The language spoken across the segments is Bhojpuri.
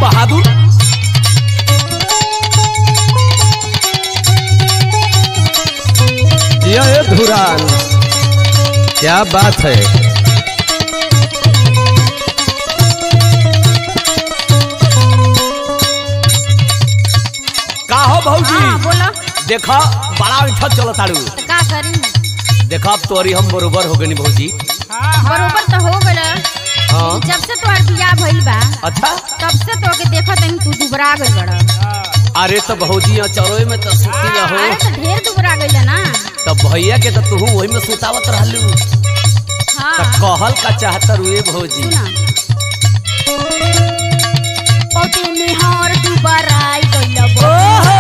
बहादुर ये धुरान क्या बात है का हो हाँ भौजी बोला देखा बड़ा उठत चलो ताड़ू तो का करी देखा अब तोरी हम बरोबर हो गनी भौजी बरोबर तो हो गल हाँ जब से तोहर बियाह भइल बा अच्छा तब से तोके देखत हई तू दुबरा गइल बड़ा अरे तो भौजी यहाँ चरोए में तो सुती रहो अरे तो ढेर दुबरा गइल ना तो भैया के तो तू वही में सुतावत रहलू हाँ तो कहल का चाहत रुए भौजी सुना पौटे में हर दुबराई गइल बा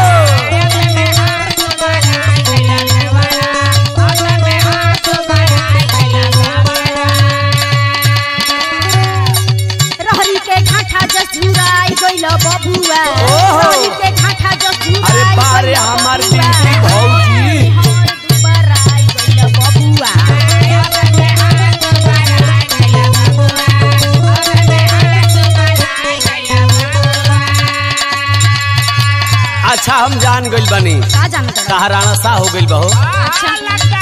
रहरी के घाटा जसुराई गइल बबुआ ओहो। रहरी के घाटा जसुराई अरे बारे गइल हमार बबुआ। बिनती भौजी। हर दुबराई गइल बबुआ अच्छा हम जान गइल बानी का जानत रह? कहा सा हो गइल बहो अच्छा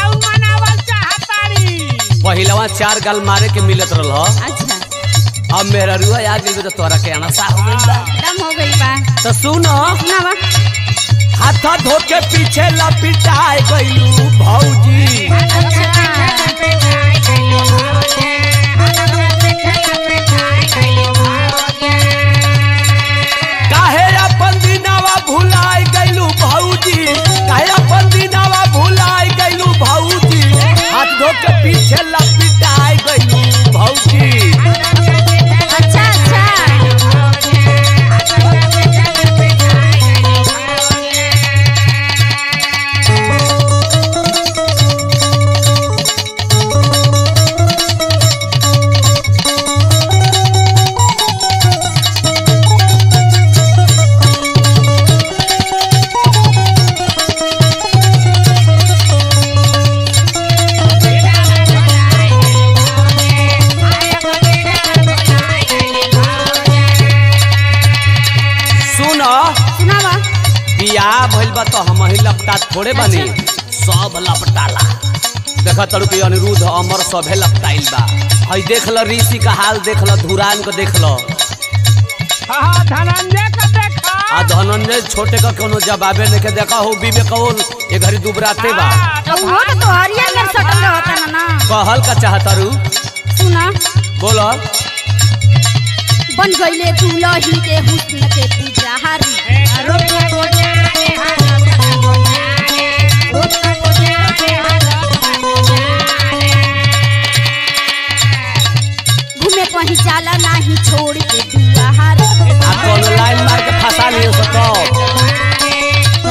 पहिलवा चार गाल मारे के मिलत रहल अच्छा अब मेरा रुआ याद गइल तो तोरा के अनसा हो गइल बा दम हो गई बा तो सुनो सुनावा हाथ धो के पीछे लपिटाए गइलू भौजी काहे अपन दिनावा भुलाए गइलू भौजी काहे अपन दिनावा भुलाए गइलू भौजी हाथ धो के पीछे लपिटाए गइलू भौजी अच्छा अच्छा सुनो सुनावा बियाह भइल बा तो हम ही लपटा थोड़े बनी सब लपटाला देख तड़ू के अनिरुद्ध अमर सभे लपटाइल बा हई देख ल ऋषि का हाल देख ल धुरान को देख ल आ धनंजय छोटे का कोनो जवाबे नहीं के देखा हो विवेक कौल ये घड़ी दुबराते बा तो वो तो तोहरिया में सटल रहता ना ना कहल का चाहतारू सुना बोलो बन गईले दुलही के हुस्न के पुजारी घूमे कहीं जाला नहीं छोड़ के दुआहार आ कोनो लाइन मार के फंसा लियो सो तो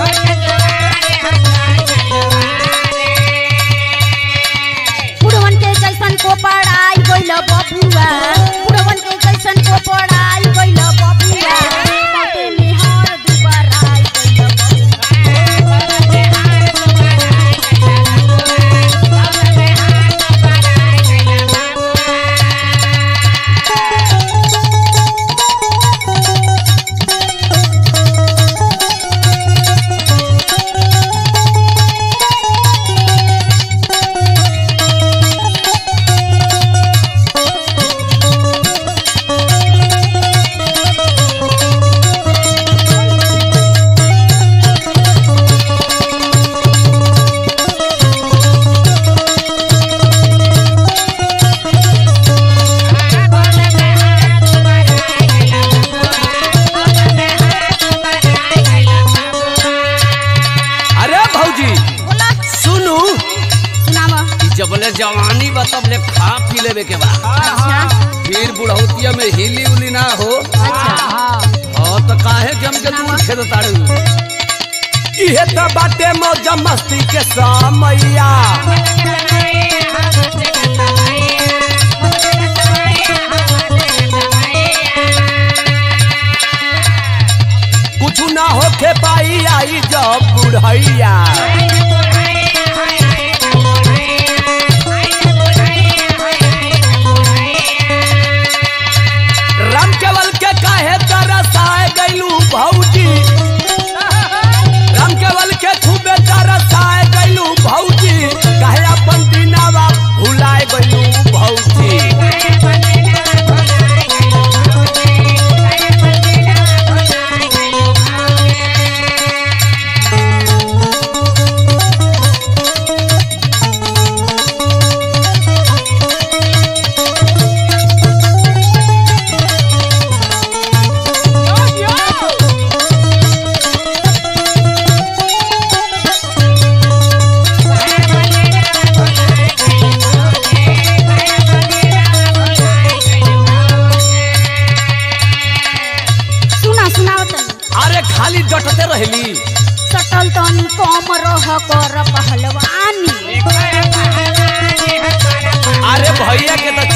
पुरवन के जैसन को पढ़ाई गइल बबुआ पुरवन के जैसन को पढ़ाई गइल बबुआ बाटे में हर दुबराई गइल अरे भौजी बोला सुनू सुनावा ई जबले जवानी बा तबले खा पी लेवे के बा अच्छा फिर बुढ़ौतिया में हिली उली ना हो अच्छा हाँ तो काहे के हमके दूर खेद ताड़ू इहे तो बाटे मौज मस्ती के समैया कुछ ना होके पाई आई जब बुढ़ैया राम केवल के काहे तरसा सटते रहली सटल तनी कम रह कर पहलवानी अरे भैया के तो